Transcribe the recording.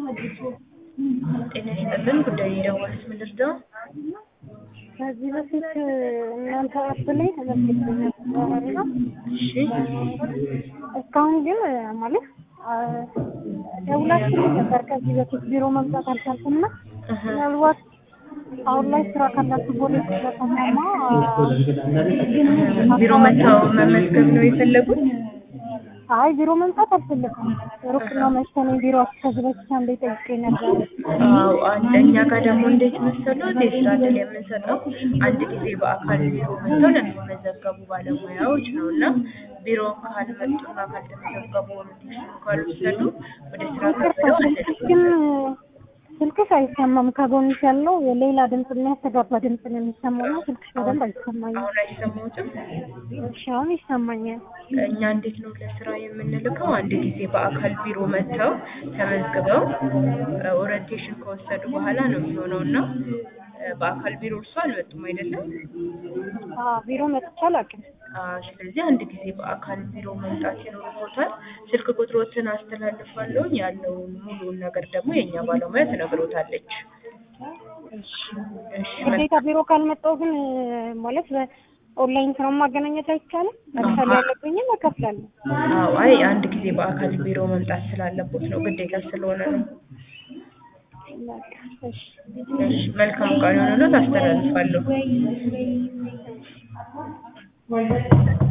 ጤና ይስጥልን ጉዳይ የደወሉት ምን ልርዳው? ከዚህ በፊት እናንተ አፕ ላይ ተመዝግቤ ነበር እና እሺ እስካሁን ግን ማለት ደውላችሁ ነበር ከዚህ በፊት ቢሮ መምጣት አልቻልኩም እና እህ ምናልባት አሁን ላይ ስራ ካላችሁ ቦሌ ስለተሰማ ቢሮ መጥተው መመዝገብ ነው የፈለጉት? አይ ቢሮ መምጣት አልፈለኩም። ሩቅ ነው መሰለኝ ቢሮ ከዚህ በፊት አንዴ ጠይቄ ነበር። አዎ አንድ እኛ ጋር ደግሞ እንዴት መሰሎት የስራ እድል የምንሰጠው አንድ ጊዜ በአካል ቢሮ መጥተው ለሚመዘገቡ ባለሙያዎች ነው እና ቢሮ ካልመጡና ካልተመዘገቡ ኦሪንቴሽን ካልወሰዱ ወደ ስራ ገበያው ግን ስልክሽ አይሰማም። ከጎንሽ ያለው የሌላ ድምፅ የሚያስተጋባ ድምፅ ነው የሚሰማው እና ስልክሽ በደንብ አይሰማኝም። አሁን አይሰማዎትም? እሺ አሁን ይሰማኛል። እኛ እንዴት ነው ለስራ የምንልከው? አንድ ጊዜ በአካል ቢሮ መጥተው ተመዝግበው ኦሪንቴሽን ከወሰዱ በኋላ ነው የሚሆነው እና በአካል ቢሮ እርሱ አልመጡም አይደለም? አዎ ቢሮ መጥቼ አላውቅም። አዎ፣ ስለዚህ አንድ ጊዜ በአካል ቢሮ መምጣት ይኖርቦታል። ስልክ ቁጥሮትን አስተላልፋለሁ። ያለውን ሙሉውን ነገር ደግሞ የእኛ ባለሙያ ትነግሮታለች። እሺ እሺ ግዴታ ቢሮ ካልመጣሁ ግን ማለት በኦንላይን ስራ ማገናኘት አይቻልም? መክፈል ያለብኝም እከፍላለሁ። አዎ፣ አይ አንድ ጊዜ በአካል ቢሮ መምጣት ስላለቦት ነው፣ ግዴታ ስለሆነ ነው። በቃ እሺ እሺ መልካም ቀን የሆነ ነው ታስተላልፋለሁ።